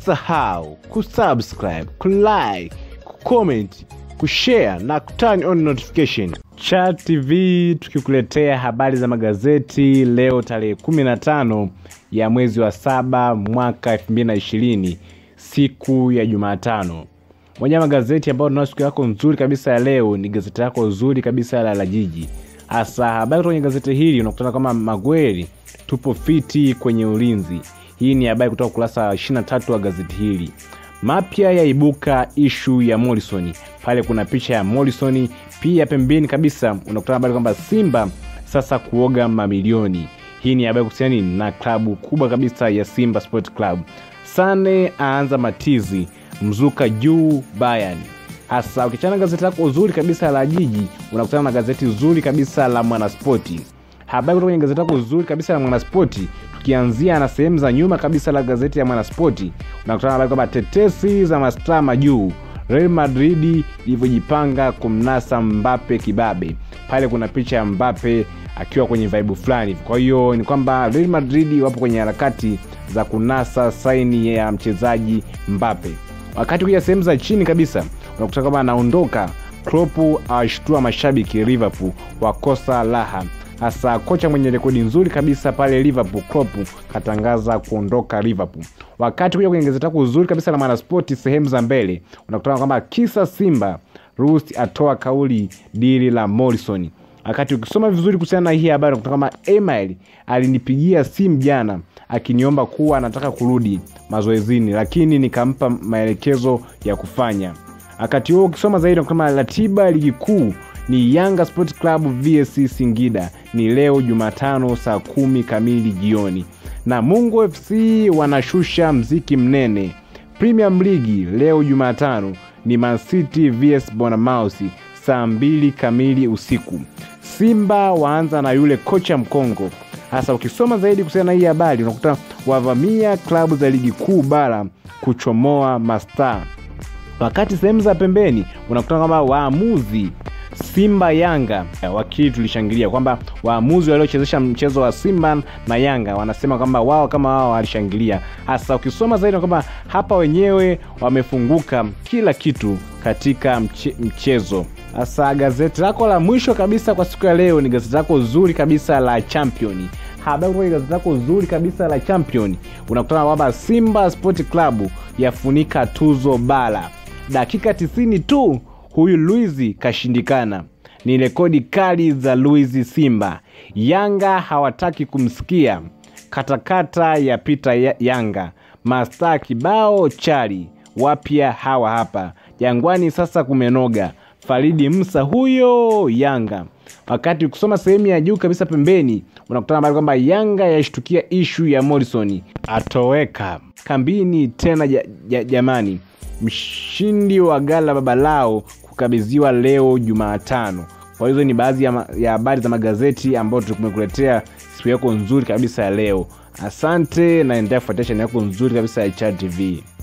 usisahau kusubscribe kulike kucomment kushare na kuturn on notification Chat TV tukikuletea habari za magazeti leo tarehe 15 ya mwezi wa saba mwaka 2020 siku ya Jumatano. Moja ya magazeti ambayo tunao siku yako nzuri kabisa ya leo ni gazeti lako nzuri kabisa la la Jiji. Hasa habari kwenye gazeti hili unakutana kama Magweli tupo fiti kwenye ulinzi. Hii ni habari kutoka ukurasa wa 23 wa gazeti hili. Mapya yaibuka ishu ya Morrison. Pale kuna picha ya Morrison, pia pembeni kabisa unakutana habari kwamba Simba sasa kuoga mamilioni. Hii ni habari kuhusiana na klabu kubwa kabisa ya Simba Sport Club. Sane aanza matizi, mzuka juu Bayern. Hasa ukichana gazeti lako uzuri kabisa la Jiji, unakutana na gazeti zuri kabisa la Mwanaspoti. Habari kutoka kwenye gazeti lako uzuri kabisa la Mwanaspoti, tukianzia na sehemu za nyuma kabisa la gazeti ya Mwanaspoti, unakutana na habari kwamba tetesi za mastaa majuu Real Madrid ilivyojipanga kumnasa Mbappe kibabe. Pale kuna picha ya Mbappe akiwa kwenye vibe fulani. Kwa hiyo ni kwamba Real Madrid wapo kwenye harakati za kunasa saini ya mchezaji Mbappe. Wakati kuja sehemu za chini kabisa unakuta kwamba anaondoka Klopp awashtua mashabiki Liverpool wakosa raha hasa kocha mwenye rekodi nzuri kabisa pale Liverpool Klopp katangaza kuondoka Liverpool. Wakati kuja kwenye gazeti lako uzuri kabisa la Mwanaspoti sehemu za mbele unakutana kwamba kisa Simba Rusi atoa kauli dili la Morrison. Wakati ukisoma vizuri kuhusiana na hii habari unakuta kwamba Email alinipigia simu jana akiniomba kuwa anataka kurudi mazoezini, lakini nikampa maelekezo ya kufanya. Wakati huo ukisoma zaidi kama ratiba ya ligi kuu ni Yanga Sport Club vs Singida ni leo Jumatano saa kumi kamili jioni, na Mungu FC wanashusha mziki mnene. Premium League leo Jumatano ni Man City vs Bournemouth saa mbili kamili usiku. Simba waanza na yule kocha mkongo. Hasa ukisoma zaidi kuhusiana na hii habari unakuta wavamia klabu za ligi kuu bara kuchomoa mastaa wakati sehemu za pembeni unakutana kwamba waamuzi Simba Yanga wakili tulishangilia kwamba waamuzi waliochezesha mchezo wa Simba na Yanga wanasema kwamba wao kama wao walishangilia. Hasa ukisoma zaidi kwamba hapa wenyewe wamefunguka kila kitu katika mche, mchezo. Hasa gazeti lako la mwisho kabisa kwa siku ya leo ni gazeti lako zuri kabisa la Champion. Habari kwenye gazeti lako zuri kabisa la Champion unakutana kwamba Simba Sport Club yafunika tuzo bara dakika 90 tu huyu Luizi kashindikana. Ni rekodi kali za Luizi Simba. Yanga hawataki kumsikia. Katakata ya pita ya Yanga. Mastaa kibao chali wapya hawa hapa Jangwani, sasa kumenoga. Faridi Msa huyo Yanga. Wakati ukisoma sehemu ya juu kabisa pembeni, unakutana habari kwamba Yanga yashtukia ishu ya Morrison atoweka kambini tena. Ja, ja, jamani mshindi wa gala baba lao kukabidhiwa leo Jumatano. Kwa hizo ni baadhi ya habari za magazeti ambayo tumekuletea siku yako nzuri kabisa ya leo. Asante na endelea kufuatia chaneli yako nzuri kabisa ya Chat TV.